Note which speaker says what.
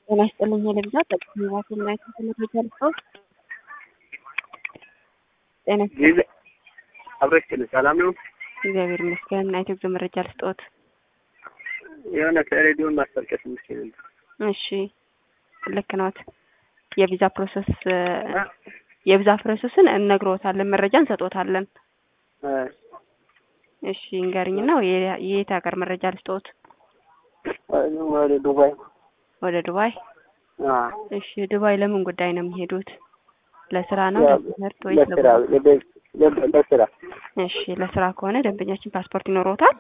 Speaker 1: ጤና ይስጥልኝ ለብዛ ጠቅሚ ዋትና የተመረጃ ልሰው ጤና ይስጥልኝ
Speaker 2: አብረሽ ሰላም ነው?
Speaker 1: እግዚአብሔር ይመስገን። እና የቴክዞ መረጃ ልስጦት።
Speaker 2: የሆነ ከሬዲዮን ማስታወቂያ ስምሽ
Speaker 1: እሺ ልክ ነዎት። የቪዛ ፕሮሰስ የቪዛ ፕሮሰስን እነግሮታለን፣ መረጃ እንሰጦታለን። እሺ እንገርኝና የየት ሀገር መረጃ ልስጦት?
Speaker 2: ወደ ዱባይ።
Speaker 1: ወደ ዱባይ? እሺ ዱባይ ለምን ጉዳይ ነው የሚሄዱት? ለስራ ነው ለትምህርት ወይስ
Speaker 2: ለስራ?
Speaker 1: እሺ ለስራ ከሆነ ደንበኛችን ፓስፖርት ይኖረውታል?